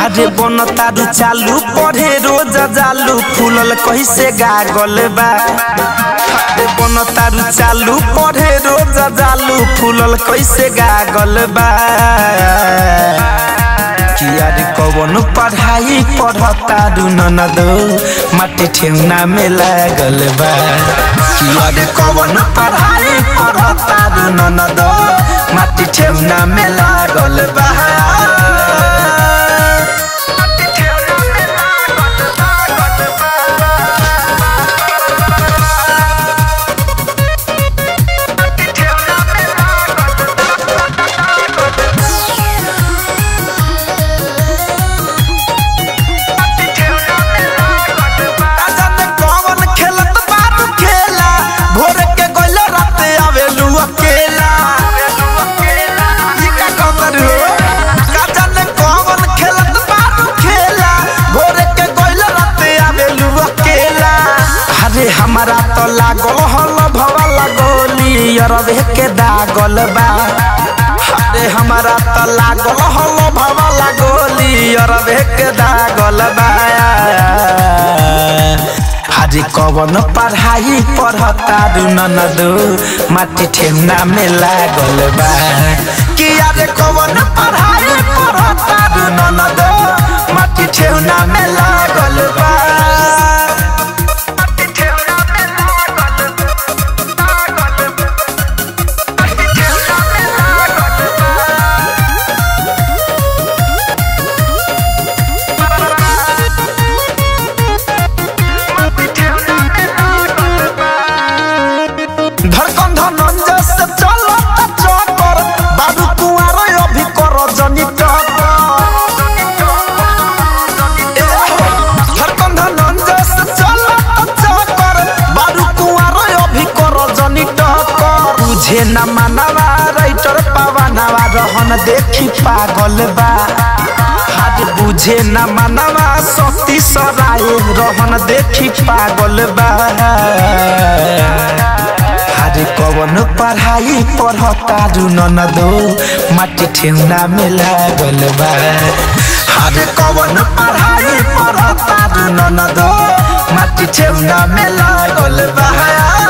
हरे बन तारू चालू पढ़े रोज जालू फूलल कैसे गागल बा हरे बन तारू चालू पढ़े रोज जालू फूलल कैसे गागल बा किया रे कवन पढ़ाई पढ़ता दू ननदो माटी ठेवना में लागल बा किया रे कवन पढ़ाई पढ़ता दू ननदो माटी ठेवना में लागल बा जाने कौन खेलत बारू खेला भोर के गइल रात आवेलू अकेला ई का कहतर हो का जाने कौन खेलत बारू खेला भोर के गइल रात आवेलू अकेला अरे हमारा तो लागल हल भवा लगोली अरबे के दागल बा अरे हमारा तो लागल हल भवा लगोली अरबे के दागल बा हाजी कवन पढ़ाई पढ़ता दू ननदो माटी ठेवना में लागल बा कि अरे कवन पढ़ाई पढ़ता दू ननदो माटी ठेवना में लागल बा धड़कन धनंजय से चलो चक्कर बाबू कुआर अभी कर जनी धड़कन धनंजय से चलो चक्कर बाबू कुआर अभी कर जनी टक्कर तुझे न मानवा राइटर पवनवा रहन देखी पागल बा हाथ बुझे न मानवा सती सराय रहन देखी पागल बा अरे कवन पढ़ाई पढ़ता दू ननदो माटी ठेवना में लागल बा अरे कवन पढ़ाई पढ़ता दू ननदो माटी ठेवना में लागल बा